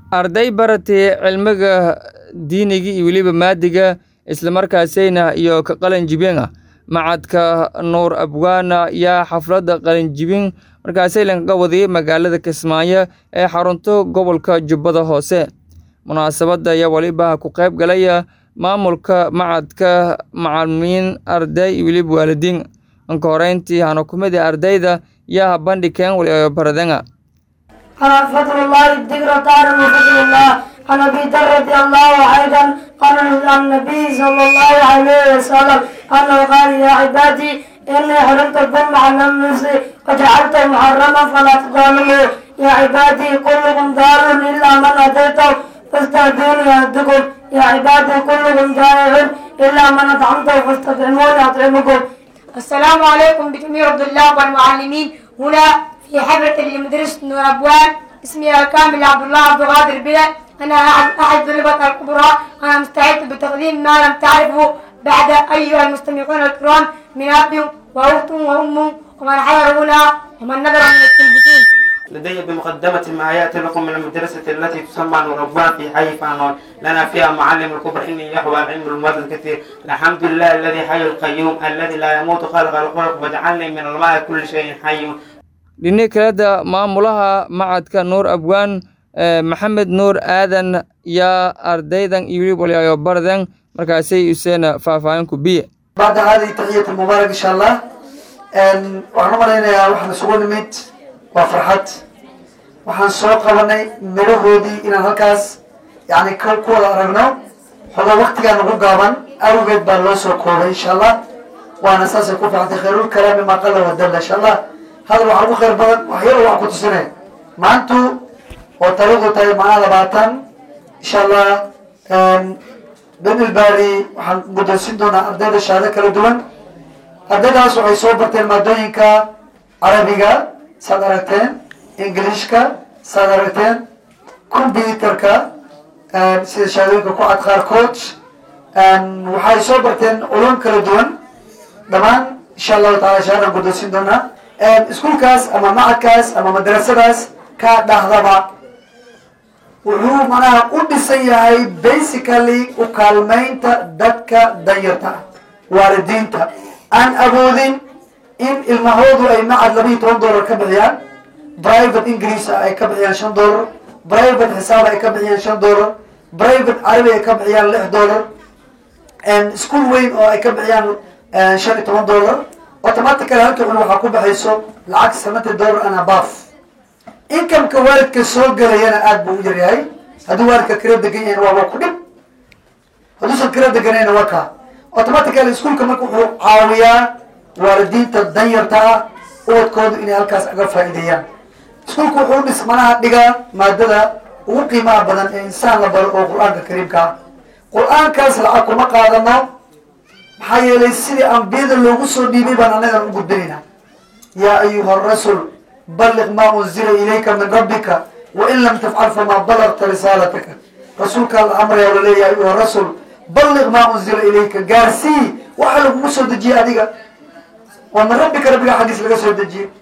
arday baratay cilmiga diiniga iyo weliba maadiga islamarkaasayna iyo ka qalinjibina macadka nuur abwaana yaa xafladda qalinjibin markaasay lankaga wadiyey magaalada kismaayo ee xarunto gobolka jubbada hoose munaasabadda ayaa weliba ku qayb galaya maamulka macadka macalimiin arday iyo weliba waalidiin anka horeyntii hana kumida ardayda yaa bandhigeen wali baradanga أنا فضل الله الذكر تعالى وفضل الله عن أبي ذر رضي الله أيضا قال عن النبي صلى الله عليه وسلم أنه قال يا عبادي إني حرمت الظلم على نفسي وجعلته محرما فلا تظالموا يا عبادي كلكم ضار إلا من أتيته فاستهدوني أهدكم يا عبادي كلكم جائع إلا من أطعمته فاستطعموني أطعمكم السلام عليكم بجميع الطلاب والمعلمين هنا في حفلة لمدرسة نور أبوان اسمي الكامل عبد الله عبد القادر بلا أنا أحد أحد طلبة الكبرى أنا مستعد بتقديم ما لم تعرفه بعد أيها المستمعون الكرام من أب وأخت وأم ومن حضر هنا ومن نظر من التلفزيون لدي بمقدمة ما يأتي لكم من المدرسة التي تسمى نور أبوان في حي فانون لنا فيها معلم الكبر إني يحوى العلم المال الكثير الحمد لله الذي حي القيوم الذي لا يموت خلق الخلق واجعلني من الماء كل شيء حي dhini kaleda maamulaha macadka nuur abwaan maxamed nuur aadan yaa ardaydan iyo weliba waliayo bardan markaasay useena faahfaahin ku biye بعد هذه تحية المبارك إن شاء الله waxaan u malaynayaa waxaan isugu nimid waa farxad waxaan soo qabanay midhahoodii inaan halkaas yani ka ku wada aragno xogo waktigaan ugu gaaban awgeed baa loo soo koobay insha allah waana saasay ku fiicantay khayrul kalaami maa qala wadalla insha allah hadal waxaa ugu khayr badan wax yar wax ku tusinay maantu oo taariikhdu tahay macnaha labaatan insha allah benilbari waxaan guddoonsin doonaa ardayda shahaado kala duwan ardaydaas waxay soo barteen maadooyinka carabiga saad aragteen ingilishka saad aragteen computerka sida shahaadooyinka ku cad qaarkood waxay soo barteen culum kala duwan dhammaan insha allahu taala shahaadaan guddoonsin doonaa iskuolkaas ama macadkaas ama madrasadaas ka dhahdaba wuxuu manaha u dhisan yahay basically u kaalmaynta dadka danyarta waalidiinta aan awoodin in ilmahoodu ay macad laba iyo toban dollar ka bixiyaan private ingiriis ay ka bixiyaan shan dollar private xisaab ay ka bixiyaan shan dollar private carabi ay ka bixiyaan lix dollar school weyn oo ay ka bixiyaan shan iyo toban dollar automatically halka cun waxaa ku baxayso lacag seventy dollar and above incomeka waalidka soo gelayana aada buu u yaryahay hadduu waalidka kala degan yahin waa waa ku dhib hadduusan kala deganayna waa kaa automatically iskuolka marka wuxuu caawiyaa waalidiinta danyarta ah ubadkoodu inay halkaas aga faa'iideeyaan iskuolka wuxuu dhis manaha dhigaa maadada ugu qiimaha badan ee insaan la baro oo qur-aanka kariimka ah qur-aankaas lacag kuma qaadano maxaa yeelay sidii ambiyada loogu soo dhiibay baan anagan u gudbinaynaa yaa ayuha rasul balliq maa unzila ilayka min rabbika wain lam tafcal famaa balagta risaalataka rasuulkaa la amraya la leeya ayuha rasul balliq maa unzila ilayka gaarsii waxa lagugu soo dejiyey adiga waa min rabbika rabbiga xaggiis laga soo dejiyey